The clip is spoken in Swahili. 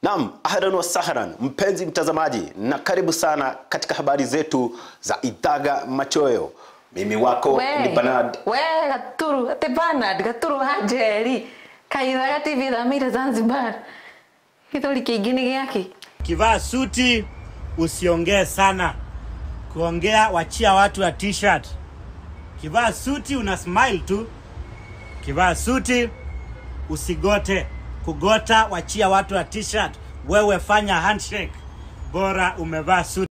Naam, ahlan wa sahlan mpenzi mtazamaji, na karibu sana katika habari zetu za Idhaga Machoyo. Mimi wako ni Bernard. we gaturu ati Bernard gaturu wa njeri kaithaga tv thamire Zanzibar githuri kiingi ni giaki Kivaa suti usiongee sana, kuongea wachia watu ya t-shirt. Kivaa suti una smile tu. Kivaa suti usigote, kugota wachia watu ya t-shirt. Wewe fanya handshake, bora umevaa suti.